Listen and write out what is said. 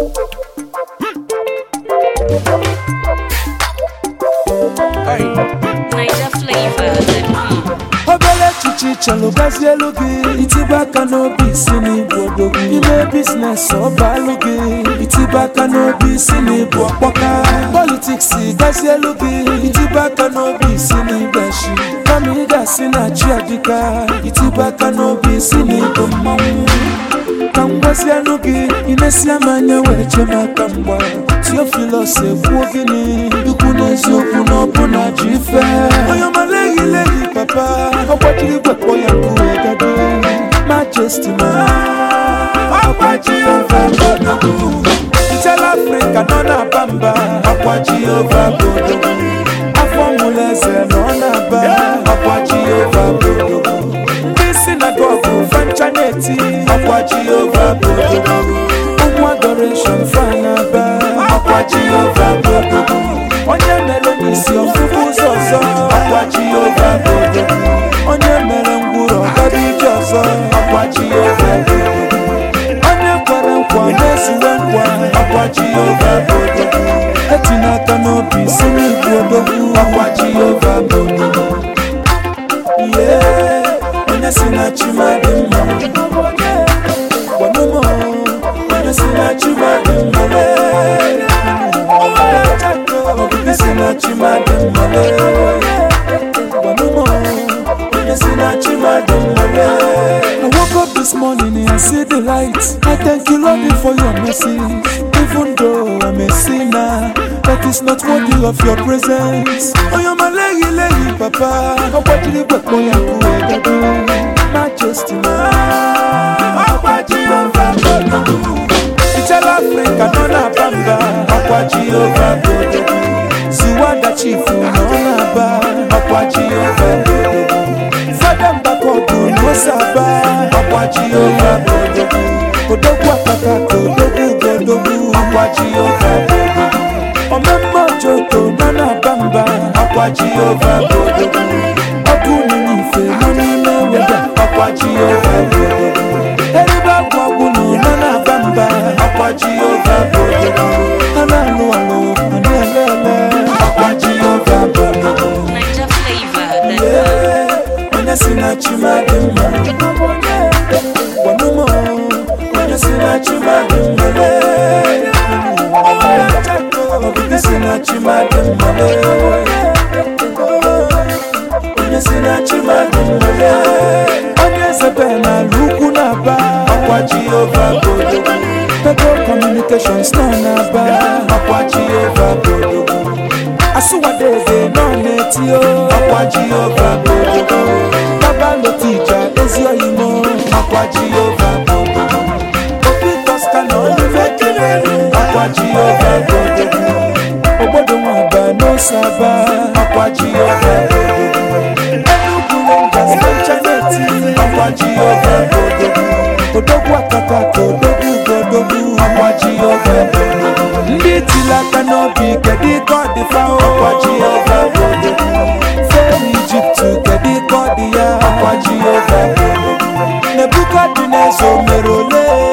Niger flavor. obere echiche chọrọ gazie elu gị itibe aka n'obi isi n'ịbụ odogwu ime biznes ọbalụ gị itibe aka n'obi isi n'ịbụ ọkpọka politiks gazie elu gị itibe aka n'obi isi n'ịgbashi kama ị ga-asị na chi adịka itibe aka n'obi isi n'ịbụ mmanwụ ka m gwazianụ gị ị na-esi ama anya were chee m aka mgba tiofilos ekwuo gịnị ikwu n'eziokwu na ọbụna ji ife onye ọma leghị leghị papa ọgbajiri gwekpọ ya nkuwe gado majesti ma ọgbaji ova bodogwu ntela afrịka nọ na-aba mba ọgbaji ova bodogwu afọ mụlụ eze nọ na-aba ọgbaji ova bodogwu ndị sinagogu fancha na-eti ọkwa jehova bodogwu ụmụ adoreshon fanaba ọkwa jehova bodogwu onye mere n'isi ọfụfụ ụzọ ọzọ ọkwa jehova bodogwu onye mere ngwụrụ ọgaba ije ọzọ ọkwa jehova bodogwu onye kwere nkwa mezuwe nkwa ọkwa jehova bodogwu etinye aka n'obi si n'igwe odogwu ọkwa jehova bodogwu Yeah, onye si na chima dị mma gwanụmụ onye si na chima dị mma lee. Obibi si na chima dị mma lee. gwanụmụ onye si na chima dị mma lee. I woke up this morning and I see the light. I thank you, Lord, for your mercy. Even though I'm a sinner, that is not worthy of your presence. Oh, you're my lady, lady, papa. Oh, what did you put me up with? Majesty, man. Oh, what you Itala Africa, no na bamba. Oh, what you Ziwanda chifu, no na ba. Oh, what you Fada mbakogu, no saba. Oh, what you Odogwu akaka ka odogwu godogwu akwa Jehova bodogwu Omemma ojoko nọ na-aba mba akwa Jehova bodogwu Ọkụ n'inye ife nọ n'ime weda akwa Jehova bodogwu Eribe agwụ agwụ nọ nọ na-aba mba akwa Jehova bodogwu Ha na-alụ alụ ha na-ele ele akwa Jehova bodogwu Niger flavor. Yeah, onye si na chima dị mma gwanụmụ onye si na chima dị mma lee. obibi si na chima dị mma lee. onye si na chima dị mma lee. onye zebe n'ala ukwu na-aba ọkwa jehova bodogwu pego communications nọ na-aba ọkwa jehova bodogwu asụwadede nọ na-etio ọkwa jehova bodogwu babalotija ezi oyimo ọkwa jehova bodogwu obi kosta na olive kelere ọkwa jehova bodogwu ogbodo nwaba n'osaba ọkwa jehova bodogwu enugwu rangers benchaneti ọkwa jehova bodogwu odogwu akaka ka odogwu godogwu ọkwa jehova bodogwu ndị tili aka n'obi kedu ka ọ dị fa ọkwa jehova bodogwu fere ijipt kedu ka ọ dị ya ọkwa jehova bodogwu nebukadneza o mere ole